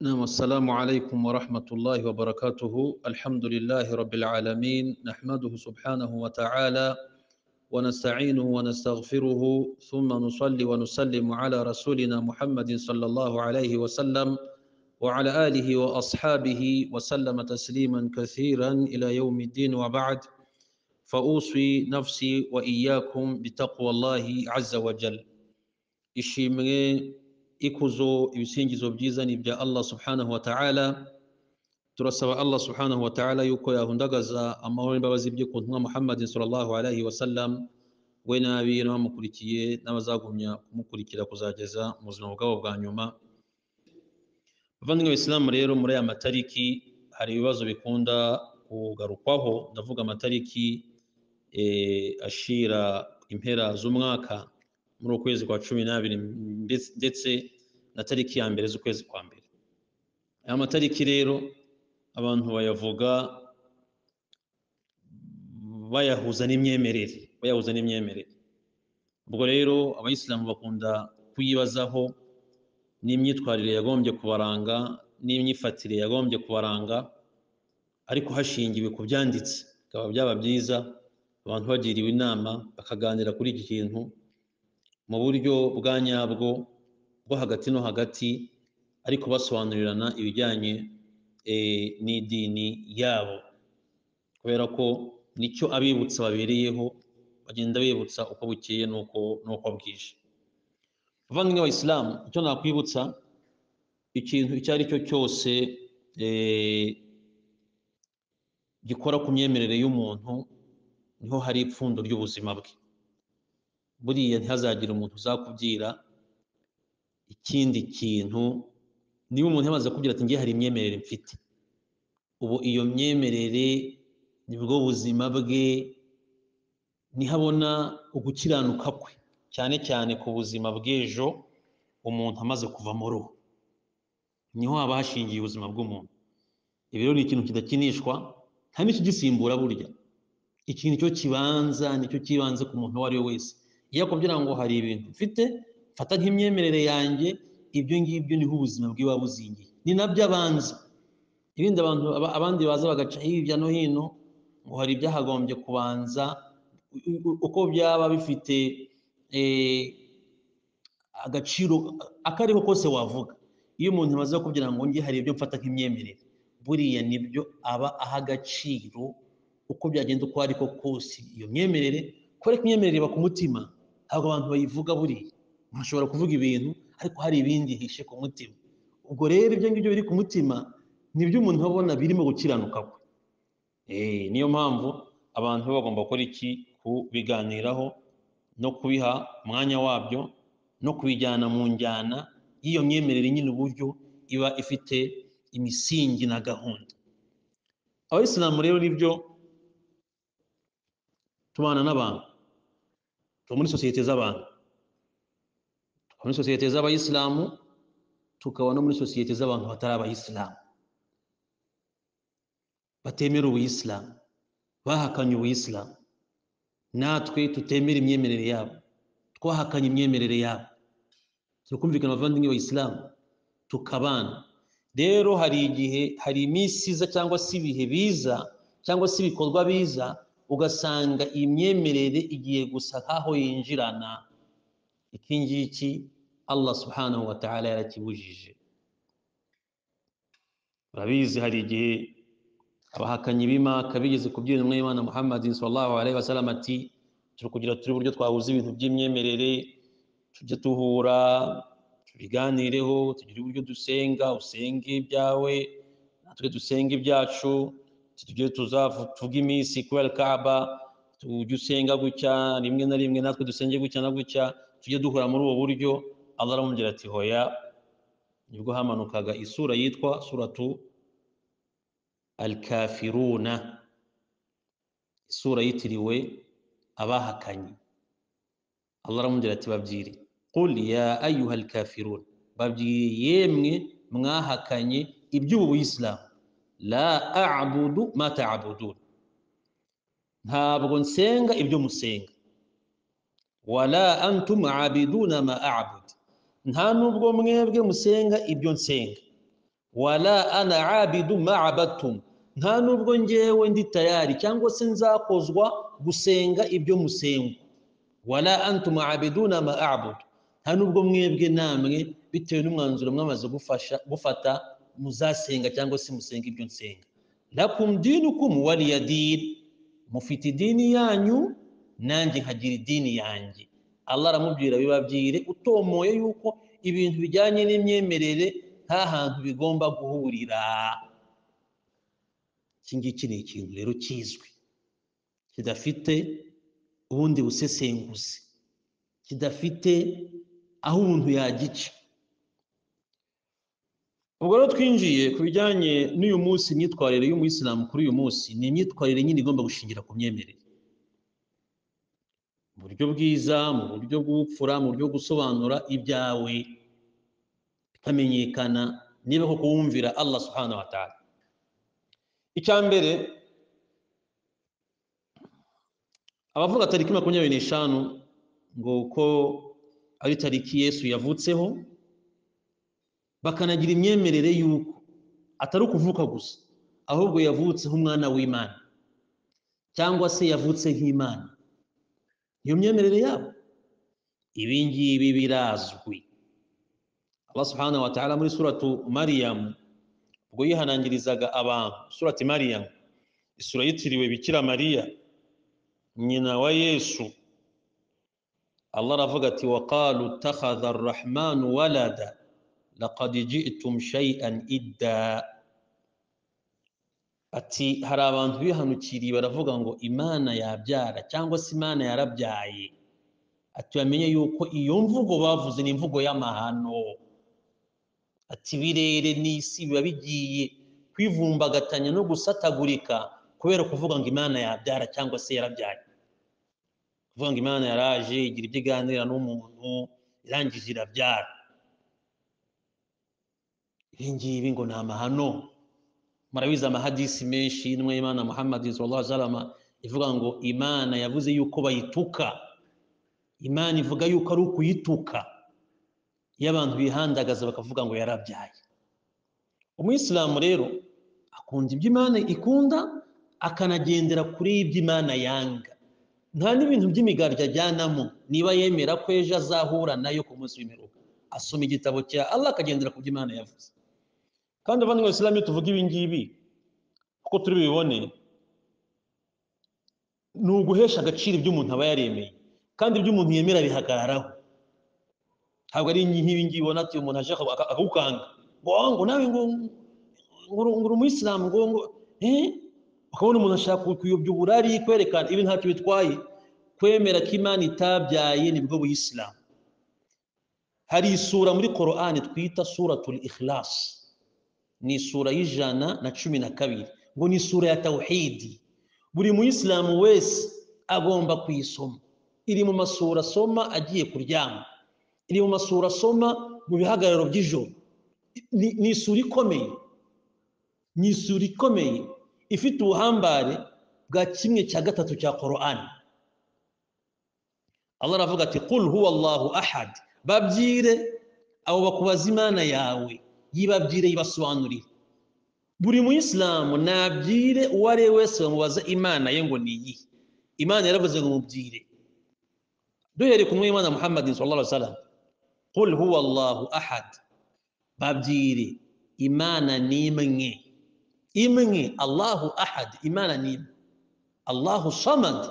السلام عليكم ورحمة الله وبركاته الحمد لله رب العالمين نحمده سبحانه وتعالى ونستعينه ونستغفره ثم نصلي ونسلم على رسولنا محمد صلى الله عليه وسلم وعلى آله وأصحابه وسلم تسليما كثيرا إلى يوم الدين وبعد فأوصي نفسي وإياكم بتقوى الله عز وجل ishimwe ikuzo ibisingizo byiza ni ibya allah subhanahu wa ta'ala turasaba allah subhanahu wa ta'ala yuko yahundagaza amahoro n'imbabazi bye ku ntumwa muhammadin sallallahu alaihi wasallam we n'abiye n'abamukurikiye n'abazagumya kumukurikira kuzageza mu buzima bwabo bwa nyuma bavandimwe bisilamu rero muri aya matariki hari ibibazo bikunda kugarukwaho ndavuga amatariki eh, ashira impera z'umwaka muri uku kwezi kwa cumi n'abiri ndetse- ndetse na tariki ya mbere z'ukwezi kwa mbere aya matariki rero abantu bayavuga bayahuza n'imyemerere bayahuza n'imyemerere ubwo rero abayisilamu bakunda kuyibazaho n'imyitwarire yagombye kubaranga n'imyifatire yagombye kubaranga ariko hashingiwe ku byanditse bikaba byaba byiza abantu bagiriwe inama bakaganira kuri iki kintu mu buryo bwa nyabwo bwo hagati no hagati ariko basobanurirana ibijyanye eh, n'idini yabo kubera ko nicyo abibutsa babereyeho bagenda bibutsa uko bukeye n'uko n'uko bwije bavandimwe abayisilamu icyo nakwibutsa ikintu icyo ari cyo cyose eh, gikora ku myemerere y'umuntu niho hari ipfundo ry'ubuzima bwe buriya ntihazagire umuntu uzakubwira ikindi kintu niba umuntu yamaze kubwira ati ngiye hari imyemerere mfite ubu iyo myemerere nibwo buzima bwe niho abona ugukiranuka kwe cyane cyane ku buzima bw'ejo umuntu amaze kuva mu ruhu niho haba hashingiye ubuzima bw'umuntu ibi rero ni ikintu kidakinishwa nta n'ikigisimbura burya iki nicyo kibanza nicyo kibanze ku muntu uwo ari we wese iyo akubwira ngo hari ibintu mfite mfata nk'imyemerere yanjye ibyo ngibyo niho ubuzima bwe buba buzingiye ni nabyo abanza ibindi abantu aba- abandi baza bagaca hirya no hino ngo hari ibyahagombye kubanza u- u- uko byaba bifite eh, agaciro akariho kose wavuga iyo umuntu amaze kubwira ngo nge hari ibyo mfata nk'imyemerere buriya nibyo aba aha agaciro uko byagenda uko ariko kose iyo myemerere kubera ko imyemerere iba ku mutima ntabwo abantu bayivuga buriya umuntu ashobora kuvuga ibintu ariko hari ibindi yihishe ku mutima ubwo rero ibyo ngibyo biri ku mutima nibyo umuntu abona birimo gukiranuka kwe Eh, niyo mpamvu abantu baba bagomba gukora iki kubiganiraho no kubiha umwanya wabyo no kubijyana mu njyana y'iyo myemerere nyine uburyo iba ifite imisingi na gahunda abayisilamu rero nibyo tubana n'abantu tuba muri sosiyete z'abantu tuba muri sosiyete z'abayisilamu tukaba no muri sosiyete z'abantu batari abayisilamu batemera ubuyisilamu bahakanye ubuyisilamu natwe tutemera imyemerere yabo twahakanye imyemerere yabo turi kumvikana abavandimwe bayisilamu tukabana rero hari igihe hari iminsi iza cyangwa se ibihe biza cyangwa se ibikorwa biza ugasanga iyi myemerere igiye gusa nk'aho yinjirana iki ngiki allah subhanahu wa ta'ala yarakibujije urabizi hari igihe abahakanyi b'imaka bigeze ku by'intumwa y'imana muhammad sallallahu alaihi wasallam ati turi kugira turi uburyo twahuza ibintu by'imyemerere tujye duhura tubiganireho tugire uburyo dusenga usenge ibyawe natwe dusenge ibyacu tujye tuzavuga iminsi kubera kaba tujye usenga gutya rimwe na rimwe natwe dusenge gutya na gutya tujye duhura muri ubu buryo allah aramubwira ati hoya nibwo hamanukaga isura yitwa suratu alkafiruna isura yitiriwe abahakanye allah aramubwira ati babyire qul ya ayuha alkafirun babwire yemwe mwahakanye iby'ubu buyisilamu la abudu ma taabudun ntabwo nsenga ibyo musenga wala antum abiduna ma abud nta nubwo mwebwe musenga ibyo nsenga wala ana abidu ma'abatum nta nubwo ngewe ndi tayari cyangwa se nzakozwa gusenga ibyo musenga wala antum abiduna ma a'budu nta nubwo mwebwe namwe bitewe n'umwanzuro mwamaze gufasha gufata muzasenga cyangwa se musenga ibyo nsenga lakum dinukum waliya din mufite idini yanyu nanjye nkagira idini yanjye Allah aramubwira bibabwire utomoye yuko ibintu bijyanye n'imyemerere nta hantu bigomba guhurira iki ngiki ni ikintu rero kizwi kidafite ubundi busesenguzi kidafite aho umuntu yagica ubwo rero twinjiye ku bijyanye n'uyu munsi imyitwarire y'umuyisilamu kuri uyu munsi ni imyitwarire nyine igomba gushingira ku myemerere mu buryo bwiza mu buryo bw'ubupfura mu buryo bwo gusobanura ibyawe bikamenyekana niba koko wumvira Allah subhanahu wa ta'ala icya mbere abavuga tariki makumyabiri n'eshanu ngo uko ari tariki yesu yavutseho bakanagira imyemerere y'uko atari ukuvuka gusa ahubwo yavutseho umwana w'imana cyangwa se yavutse nk'imana iyo myemerere yabo ibi ngibi birazwi Allah subhanahu wa ta'ala muri suratu mariyamu ubwo yihanangirizaga abantu surati mariyamu isura yitiriwe bikira mariya nyina wa yesu allah aravuga ati waqalu takhadha arrahmanu walada laqad ji'tum shay'an idda ati hari abantu bihanukiriye baravuga ngo imana yabyara cyangwa se imana yarabyaye ati bamenye yuko iyo mvugo bavuze ni imvugo y'amahano ati birere n'isi biba bigiye kwivumbagatanya no gusatagurika kubera kuvuga ngo imana yabyara cyangwa se yarabyaye kuvuga ngo imana yaraje igira ibyo iganira n'umuntu irangije irabyara ibi ngibi ngo ni amahano murabizi amahadisi menshi n'umwe y'imana muhammad sallallahu alaihi wasallam ivuga ngo imana yavuze yuko bayituka imana ivuga yuko ari ukuyituka iyo abantu bihandagaza bakavuga ngo yarabyaye umuyisilamu rero akunda ibyo imana ikunda akanagendera kuri iby'imana yanga nta n'ibintu by'imigaryo ajyanamo niba yemera ko ejo azahura nayo ku munsi w'imperuka asoma igitabo cya Allah akagendera ku by'imana yavuze kandi abandi isilamu iyo tuvuga ibi ngibi uko turi bibone ni uguhesha agaciro ibyo umuntu aba yaremeye kandi ibyo umuntu yemera bihagararaho ntabwo ari nk'ibi ngibi ubona ati umuntu aje akagukanga ngo nawe ngo ngo umuyisilamu ngo ngo ukabona umuntu ashaka kuyobya uburari kwerekana ibi ntacyo bitwaye kwemera ko imana itabyaye nibwo buyisilamu hari isura muri korani twita suratul ikhlas ni isura y'ijana na cumi na kabiri ngo ni isura ya tawhidi buri muyisilamu wese agomba kuyisoma iri mu masura asoma agiye kuryama iri mu masura asoma mu bihagararo by'ijoro ni isura ikomeye ni isura ikomeye ifite ubuhambare bwa kimwe cya gatatu cya korani Allah aravuga ati kul huwa allahu ahad babyire abo bakubaza imana yawe yibabyire yibasobanurire buri muyisilamu nabyire uwo ari we wese bamubaza imana ye ngo ni iyihe imana yaravuze ngo mubyire duhereye ku mwimana muhammadin sallallahu alaihi wasallam kul huwa allahu ahad babyire imana ni imwe imwe allahu ahad imana ni imwe allahu samad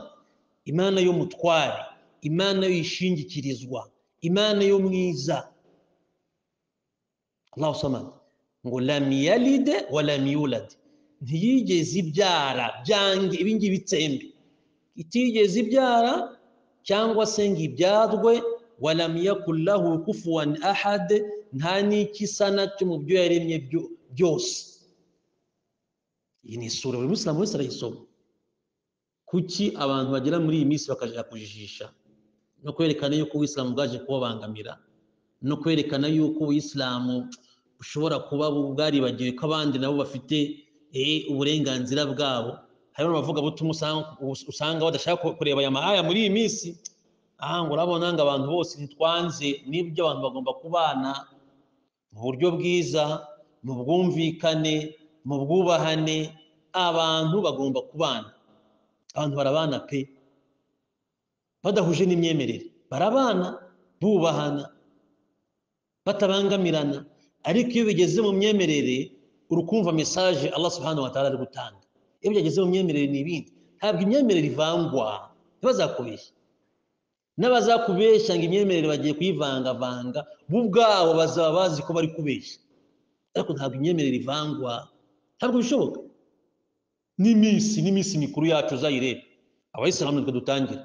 imana y'umutware imana yishingikirizwa imana yo mwiza allahu samad ngo lam yalide wa lam yulad ntiyigeze ibyara byange ibi ngibi bitsembe itigeze ibyara cyangwa se ngo ibyarwe wa lam yakul lahu kufuwan ahad nta n'ikisa nacyo mu byo yaremye byose iyi ni isura buri musilamu wese arayisoma kuki abantu bagera muri iyi minsi bakajya kujijisha no kwerekana yuko ubuyisilamu bwaje kubabangamira no kwerekana yuko ubuyisilamu bushobora kuba bwaribagiwe ko abandi nabo bafite uburenganzira bwabo hari n'abavugabutumwa usanga badashaka kureba aya mahaya muri iyi minsi aha ngo urabona ngo abantu bose ntitwanze n'ibyo abantu bagomba kubana mu buryo bwiza mu bwumvikane mu bwubahane abantu bagomba kubana abantu barabana pe badahuje n'imyemerere barabana bubahana batabangamirana ariko iyo bigeze mu myemerere urukumva mesaje Allah subhanahu wa ta'ala ari gutanga iyo byageze mu myemerere ni ibindi ntabwo imyemerere ivangwa ntibazakubeshye n'abazakubeshya ngo imyemerere bagiye kuyivangavanga bo ubwabo bazaba bazi ko bari kubeshya ariko ntabwo imyemerere ivangwa ntabwo bishoboka n'iminsi n'iminsi mikuru yacu uzayirebe abayisilamu nitwe dutangira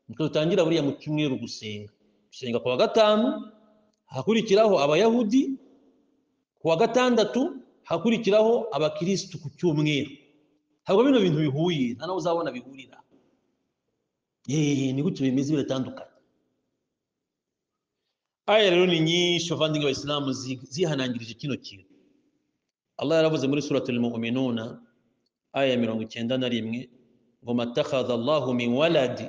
nitwe dutangira buriya mu cyumweru gusenga gusenga ku wa gatanu hakurikiraho abayahudi ku wa gatandatu hakurikiraho abakirisitu ku cyumweru ntabwo bino bintu bihuye nta n'aho uzabona bihurira ni gutyo bimeze biratandukanye aya rero ni nyinshi abavandimwe abayisilamu zihanangirije kino kintu Allah yaravuze muri suratul mu'minuna aya mirongo icyenda na rimwe ngo matakhadha Allahu min waladi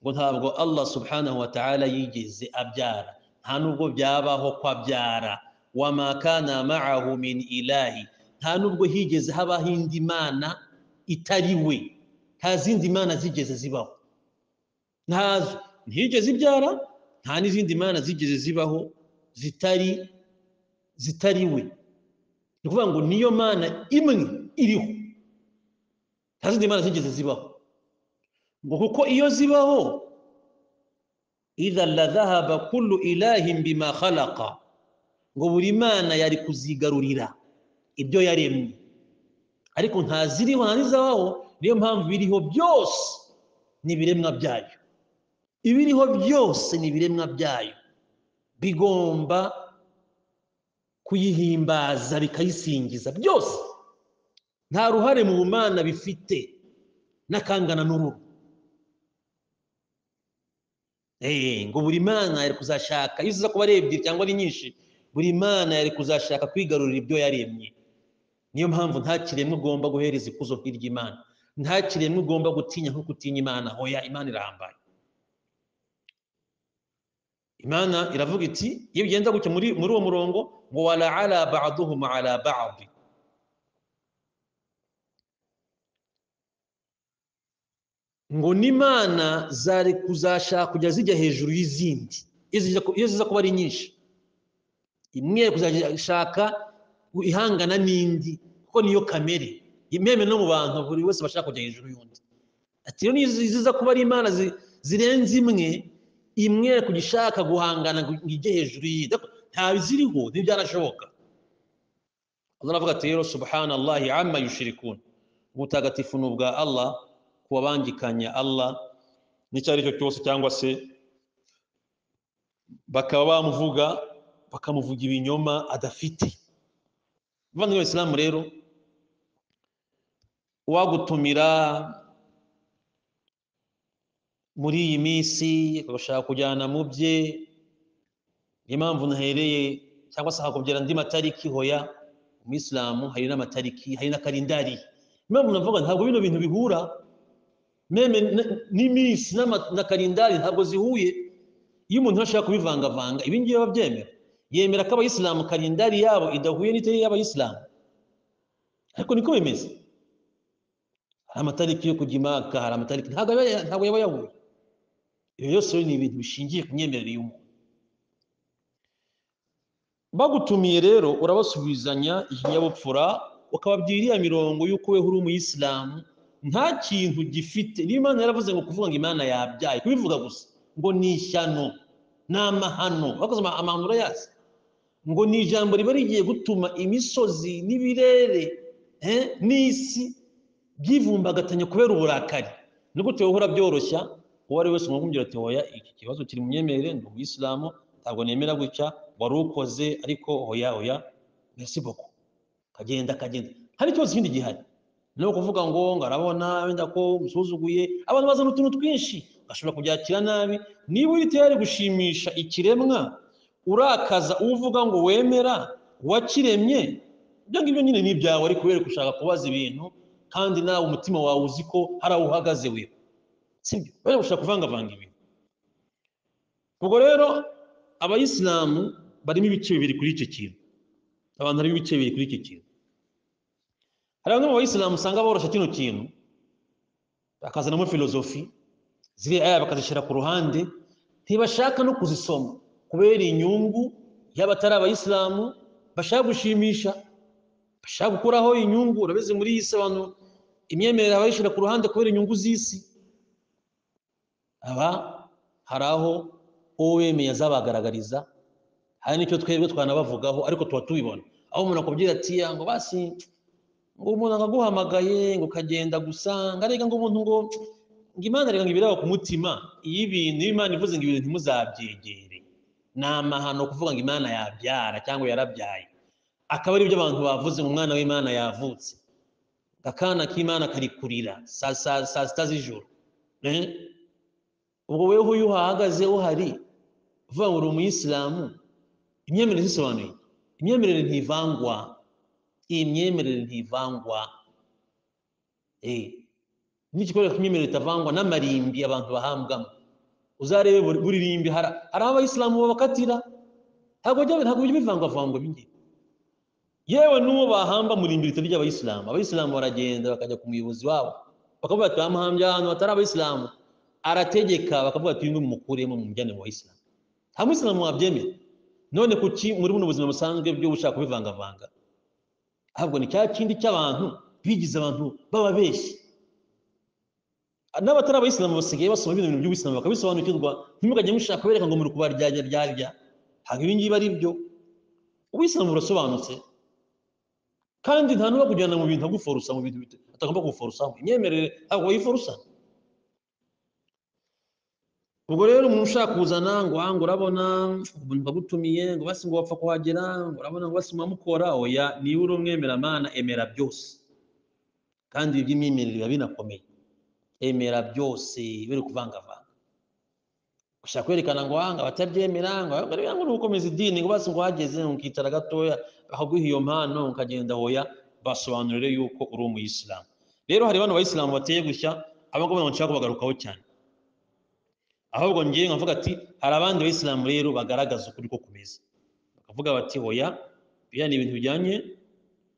ngo ntabwo Allah subhanahu wa ta'ala yigeze abyara nta nubwo byabaho ko abyara wama kana ma'ahu min ilahi nta nubwo higeze habaho indi mana itari we nta zindi mana zigeze zibaho ntazo ntiyigeze ibyara nta n'izindi mana zigeze zibaho zitari zitari we ni ukuvuga ngo niyo mana imwe iriho nta zindi mana zigeze zibaho ngo kuko iyo zibaho idha la dhahaba kullu ilahin bima khalaqa ngo buri mana yari kuzigarurira ibyo yaremye ariko ntaziriho nta n'izabaho niyo mpamvu biriho byose ni ibiremwa byayo ibiriho byose ni ibiremwa byayo bigomba kuyihimbaza bikayisingiza byose nta ruhare mu bumana bifite n'akangana n'uruhu ngo buri mana yari kuzashaka iyo uza kuba ari ebyiri cyangwa ari nyinshi buri mana yari kuzashaka kwigarurira ibyo yaremye niyo mpamvu nta kiremwa ugomba guhereza ikuzo nk'iryo imana nta kiremwa ugomba gutinya nko gutinya imana hoya imana irahambaye imana iravuga iti iyo ugenda gutya muri muri uwo murongo ngo wala ala ba'duhum ala ba'd ngo n'imana zari kuzashaka kujya zijya hejuru y'izindi iyo ziza kuba ari nyinshi imwe kuzashaka ihangana n'indi kuko niyo kamere imeme no mu bantu buri wese bashaka kujya hejuru y'undi ati rero ziza kuba ari imana zirenze imwe imwe kujya ishaka guhangana ngo ijye hejuru y'iyindi ntabiziriho ntibyanashoboka Allah aravuga ati rero subhanallahi amma yushrikun ubutagatifu ni ubwa Allah kubabangikanya Allah n'icyo ari cyo cyose cyangwa se bakaba bamuvuga bakamuvuga ibinyoma adafite abavandimwe b'abisilamu rero uwagutumira muri iyi minsi agashaka kujyana mu bye niyo mpamvu nahereye cyangwa se hakubwira andi matariki hoya umuyisilamu hari n'amatariki hari na karindari impamvu navuga ntabwo bino bintu bihura meme n'iminsi na karindari ntabwo zihuye iyo umuntu ashaka kubivangavanga ibi ngibi babyemera yemera ko abayisilamu karindari yabo idahuye n'itari y'abayisilamu ariko niko bimeze hari amatariki yo kujya imaka hari amatariki ntabwo yaba yahuye ibyo byose ni ibintu bishingiye ku myemerere y'umuntu bagutumiye rero urabasubizanya ikinyabupfura ukababwira iriya mirongo y'uko we uri umuyisilamu nta kintu gifite niyo imana yaravuze ngo kuvuga ngo imana yabyaye kubivuga gusa ngo ni ishyano ni amahano bakoze amahano urayazi ngo ni ijambo riba rigiye gutuma imisozi n'ibirere n'isi byivumbagatanya kubera uburakari nigute wowe urabyoroshya uwo ari wese umubwira ati hoya iki kibazo kiri mu myemerere ni umuyisilamu ntabwo nemera gutya wari ukoze ariko hoya hoya mbese boko kagenda kagenda hari ikibazo kindi gihari ni ukuvuga ngo ngo arabona wenda ko usuzuguye abantu bazana utuntu twinshi bashobora kubyakira nabi niba uri tayari gushimisha ikiremwa urakaza uvuga ngo wemera uwakiremye ibyo ngibyo nyine ni ibyawe ariko kubera gushaka kubaza ibintu kandi nawe umutima wawe uzi ko hari aho uhagaze we sibyo bari gushaka kuvangavanga ibintu ubwo rero abayisilamu barimo ibice bibiri kuri icyo kintu abantu harimo ibice bibiri kuri iki kintu hari bamwe mu bayisilamu usanga borosha kino kintu bakazanamo filozofi ziriya aya bakazishyira ku ruhande ntibashaka no kuzisoma kubera inyungu y'abatari abayisilamu bashaka gushimisha bashaka gukuraho inyungu urabizi muri iyi si abantu imyemerere abayishyira ku ruhande kubera inyungu z'isi aba hari aho uwo wemeye azabagaragariza hari n'icyo twebwe twanabavugaho ariko tuba tubibona aho umuntu akubwira ati "Ya, ngo basi ngo umuntu akaguhamagaye ngo ukagenda gusa ngo arega ngo umuntu ngo ngo imana arega ngo ibiraba ku mutima iyo ibintu iyo imana ivuze ngo ibintu ntimuzabyegere ni amahano kuvuga ngo imana yabyara cyangwa yarabyaye akaba ari byo abantu bavuze ngo umwana w'imana yavutse akana k'imana kari kurira saa saa- saa sita z'ijoro Eh? ubwo wewe uyu uhahagaze uhari uvuga ngo uri umuyisilamu imyemerere zisobanuye imyemerere ntivangwa iyi myemerere ntivangwa Eh, n'igikorwa cy'imyemerere itavangwa n'amarimbi abantu bahambwamo uzarebe buri buri rimbi hari hari aho abayisilamu babakatira ntabwo bijya ntabwo bijya bivangavangwa ibingibi yewe n'uwo bahamba mu rimburito ry'abayisilamu abayisilamu baragenda bakajya ku muyobozi wabo bakavuga ati bamuhambye ahantu hatari abayisilamu arategeka bakavuga ati uyu mukuremo mu mujyane mu bayisilamu nta muyisilamu wabyemera none kuki muri buno buzima busanzwe byo gushaka kubivangavanga ahubwo ni cya kindi cy'abantu bigize abantu bababeshyi n'abatari abayisilamu basigaye basoma bino bintu by'ubuyisilamu bakabisobanukirwa ntimugajye mushaka kubereka ngo muri kubaryarya ryarya ntabwo ibi ngibi ari byo ubuyisilamu burasobanutse kandi nta n'uwo kujyana mu bintu aguforusa mu bintu bita- atagomba kuguforusaho imyemerere ntabwo bayiforusa ubwo rero umuntu ushaka kuzana ngo aha ngo urabona ubu ndagutumiye ngo basi ngo wapfa kuhagera ngo urabona ngo basi mwamukora oya niba uri umwemeramana emera byose kandi ibi by'imyemerere biba binakomeye emera byose biri kuvangavanga gushaka kwerekana ngo aha ngo abatabyemera ngo ahubwo rero ngo ni ugukomeza idini ngo basi ngo uhageze ngo ukicara gatoya ahaguha iyo mpano ukagenda hoya basobanurire yuko uri umuyisilamu rero hari bano bayisilamu bateye gushya abo ngabo ntabwo nshaka kubagarukaho cyane ahubwo ngewe nkavuga ati hari abandi bayisilamu rero bagaragaza ukuri ko kumeze bakavuga bati hoya biriya ni ibintu bijyanye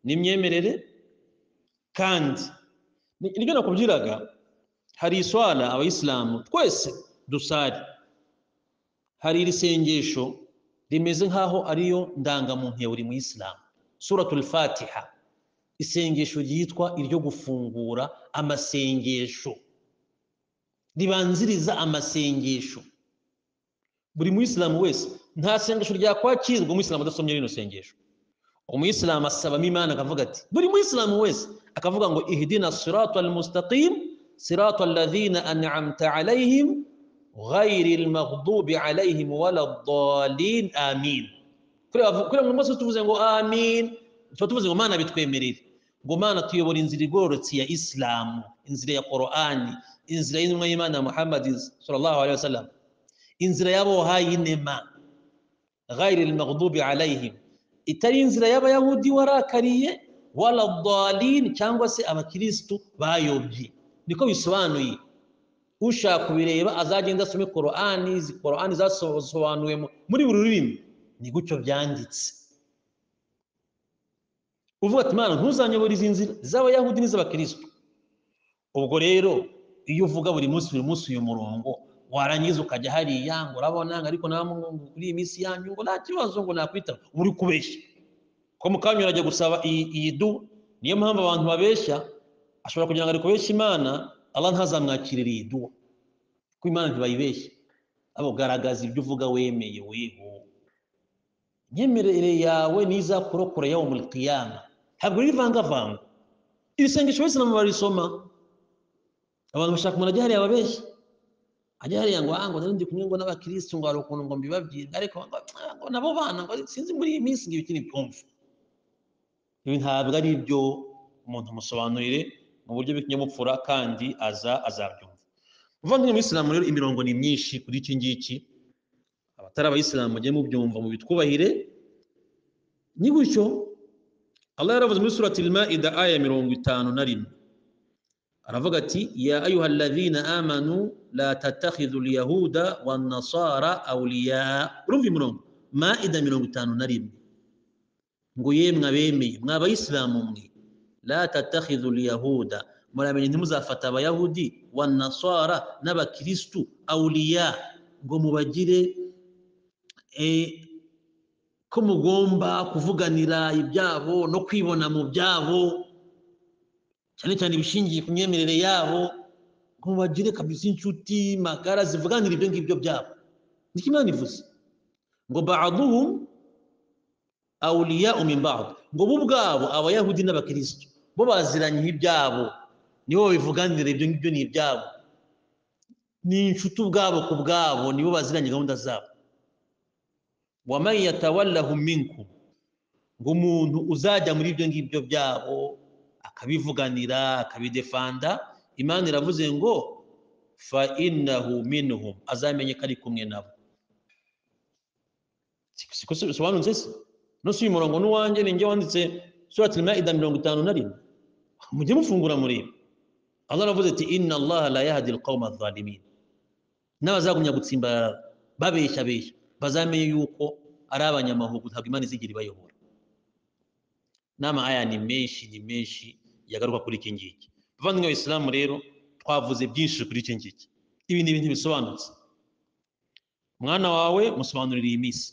n'imyemerere kandi ni- nibyo nakubwiraga hari iswara abayisilamu twese dusari hari iri sengesho rimeze nk'aho ariyo ndangamuntu ya buri muyisilamu suratul fatiha isengesho ryitwa iryo gufungura amasengesho ribanziriza amasengesho buri muyisilamu wese nta sengesho ryakwakirwa umuyisilamu adasomye rino sengesho umuyisilamu asabamo imana akavuga ati buri muyisilamu wese akavuga ngo ihdina siratu almustaqim siratu alladhina an'amta alayhim ghayri almaghdubi alayhim wala ddalin amin kuriya bavu- kuriya mu maso tuvuze ngo amin tuba tuvuze ngo mana bitwemerere ngo mana tuyobora inzira igororotse ya isilamu inzira ya korani inzira y'intumwa y'imana muhammad sallallahu alaihi wasallam inzira y'abo wahaye inema ghayri almaghdubi alayhim itari inzira y'abayahudi warakariye wala dalin cyangwa se abakristo bayobye niko bisobanuye ushaka kubireba azagenda asome korani izi korani zasobanuwe mu- muri buri rurimi ni gutyo byanditse uvuga ati mana ntuzanyobora izi nzira z'abayahudi n'iz'abakristo ubwo rero iyo uvuga buri munsi buri munsi uyu murongo warangiza ukajya hariya ngo urabona ngo ariko namwe ngo kuri iyi minsi yanyu ngo nta kibazo ngo nakwitaba uba uri kubeshya ko mu kanya urajya gusaba iyi iyi du niyo mpamvu abantu babeshya ashobora kugira ngo ari kubeshya imana Allah ntazamwakirira iyi duwa kuko imana ntibayibeshya abo garagaza ibyo uvuga wemeye weho imyemerere yawe niyo izakurokora yawe muri kiyama ntabwo rivangavanga iri sengesho abayisilamu barisoma abantu bashaka umuntu ajya hariya babeshya ajya hariya ngo ah ngo narindi kumwe ngo n'abakirisitu ngo hari ukuntu ngo mbibabwire ariko ngo ah, ngo nabo bana ngo sinzi muri iyi minsi ngo ibiki ntibyumve ibi ntabwo ari ibyo umuntu musobanurire mu buryo bw'ikinyabupfura kandi aza azabyumva muvandimwe muyisilamu rero imirongo ni myinshi kuri iki ngiki abatari abayisilamu mujye mubyumva mu bitwubahire ni gutyo Allah yaravuze muri surati al-Maida aya mirongo itanu na rimwe aravuga ati ya ayuha alladhina amanu la tattakhidhu alyahuda wan nasara awliya urumva imirongo maida mirongo itanu na rimwe ngo yemwe abemeye mwa abayisilamu mwe la tatakhidhu lyahuda muramenye ntimuzafata abayahudi wanasara n'abakirisitu awuliya ngo mubagire eh, ko mugomba kuvuganira ibyabo no kwibona mu byabo cyane cyane ibishingiye ku myemerere yabo ngo mubagire kabisa inshuti magara zivuganira ibyo ngibyo byabo niko imana ivuze ngo ba'aduhum awuliya min ba'd ngo bo ubwabo abayahudi n'abakirisitu bo baziranye ibyabo nibo babivuganira ibyo ngibyo ni ibyabo ni inshuti ubwabo ku bwabo nibo baziranye gahunda zabo waman yatawallahum minkum ngo umuntu uzajya muri ibyo ngibyo byabo akabivuganira akabidefanda imana iravuze ngo fa innahu minhum azamenye ko ari kumwe nabo Si- siko se- bisobanutse se no si uyu murongo n'uwanjye ninjye wanditse surati al-maida mirongo itanu na rimwe mujye mufungura mureba allah aravuze ati inna allaha la yahdi alqawma adh-dhalimin n'abazagumya gutsimbarara babeshya beshya bazamenye yuko ari abanyamahugu ntabwo imana izigera ibayobora n'ama aya ni menshi ni menshi yagaruka kuri iki ngiki bavandimwe abisilamu rero twavuze byinshi kuri iki ngiki ibi ni ibintu bisobanutse mwana wawe musobanurira iyi minsi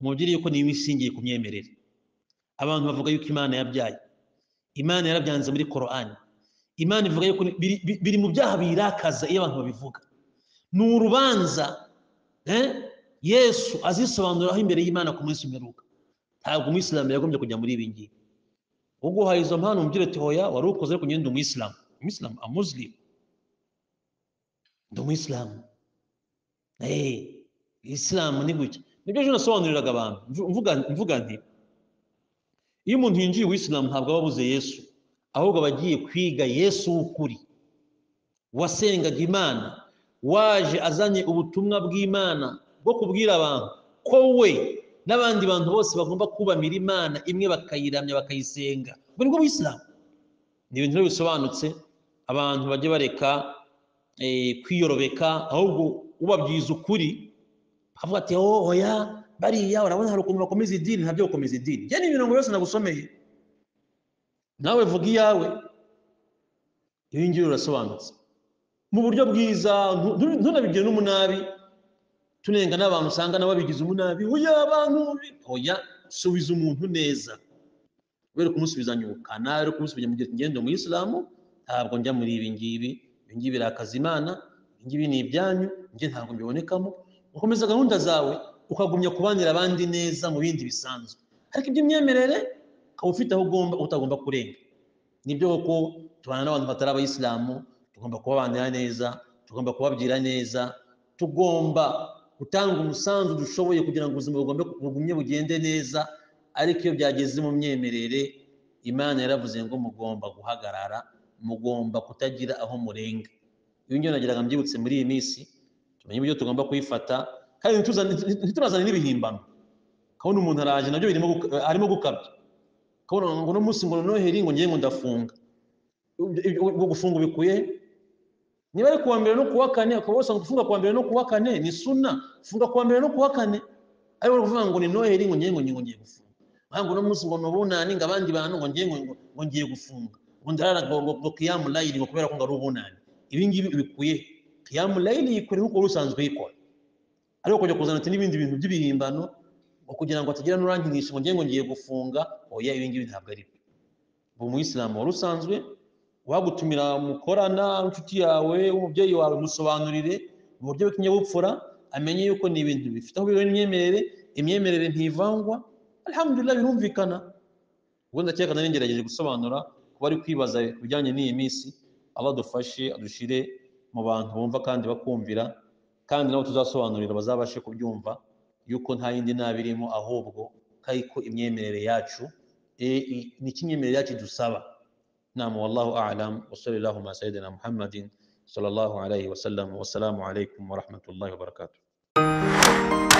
mubwire yuko ni iminsi ishingiye ku myemerere abantu bavuga yuko imana yabyaye imana yarabyanze muri korani imana ivuga yuko ni- biri- bi- biri mu byaha birakaza iyo abantu babivuga ni urubanza eh, yesu azisobanuraho imbere y'imana ku munsi w'imperuka ntabwo umuyisilamu yagombye kujya muri ibi ngibi uguhaye izo mpano umubwire ati hoya wari ukoze ariko nyine ndi umuyisilamu umuyisilamu amuzilimu ndi umuyisilamu eh isilamu ni gutya nibyo ejo nasobanuriraga abantu mvu- mvuga mvuga nti iyo umuntu yinjiye uwisilamu ntabwo aba abuze yesu ahubwo aba agiye kwiga yesu w'ukuri wasengaga imana waje azanye ubutumwa bw'imana bwo kubwira abantu ko we n'abandi bantu bose bagomba kubamira imana imwe bakayiramya bakayisenga ubwo nibwo buyisilamu ni ibintu rero bisobanutse abantu bajye bareka eh, kwiyorobeka ahubwo ubabwiza ukuri avuga ati "Oh, oya bariya urabona hari ukuntu bakomeza idini ntabyo gukomeza idini njye ni imirongo yose nagusomeye nawe vuga iyawe iyo ngiyo irasobanutse mu buryo bwiza ntu- ntu- ntunabigire n'umunabi tunenga n'abantu usanga nabo babigize umunabi oya abantu oya subiza umuntu neza were kumusubiza nyukana were kumusubiza mu gihe ngende mu isilamu ntabwo njya muri ibi ngibi ibi ngibi birakaza imana ibi ngibi ni ibyanyu njye ntabwo mbibonekamo ukomeza gahunda zawe ukagumya kubanira abandi neza mu bindi bisanzwe ariko iby'imyemerere ukaba ufite aho ugomba utagomba kurenga nibyo koko tubana n'abantu batari abayisilamu tugomba kubabanira neza tugomba kubabwira neza tugomba gutanga umusanzu dushoboye kugira ngo ubuzima bugombe bugumye bugende neza ariko iyo byageze mu myemerere imana yaravuze ngo mugomba guhagarara mugomba kutagira aho murenga iyo ngiyo nagiraga mbyibutse muri iyi minsi tumenye uburyo tugomba kuyifata kandi ntituzane- ntiturazane n'ibihimbano kabona umuntu araje nabyo birimo guka- arimo gukabya kabona ngo uno munsi ngo noheri ngo ngiye ngo ndafunga Ibyo- ibyo- ubwo gufunga ubikuye niba ari kuwa mbere no kuwa kane ukaba wasanga gufunga kuwa mbere no kuwa kane ni suna funga kuwa mbere no kuwa kane ariko kuvuga ngo ni noheri ngo ngiye ngo ngiye ngo ngiye gufunga ahubwo uno munsi ngo ni ubunani ngo abandi bantu ngo ngiye ngo ngo- ngo ngiye gufunga ngo ndarara ngo ngo- ngo kiyamu layiri ngo kubera ko ngo ari ubunani ibi ngibi bikuye kiyamu layiri yikora nk'uko wari usanzwe uyikora ariko kujya kuzana ati n'ibindi bintu by'ibihimbano ngo kugira ngo atagira n'urankinisha ngo ngiye ngo ngiye gufunga oya ibi ngibi ntabwo ari byo ubu umuyisilamu wari usanzwe wagutumira mukorana inshuti yawe umubyeyi wawe musobanurire mu buryo bw'ikinyabupfura amenye yuko ni ibintu bifite aho bihuriye n'imyemerere imyemerere ntivangwa alhamdulillah birumvikana ubundi akeka nari ngerageje gusobanura kuba ari kwibaza ku bijyanye n'iyi minsi abadufashe adushire mu bantu bumva kandi bakumvira kandi nabo tuzasobanurira bazabashe kubyumva yuko nta yindi nabi irimo ahubwo ko ariko imyemerere yacu eh, i- ni iki imyemerere yacu idusaba نعم والله أعلم وصلى الله على سيدنا محمد صلى الله عليه وسلم والسلام عليكم ورحمة الله وبركاته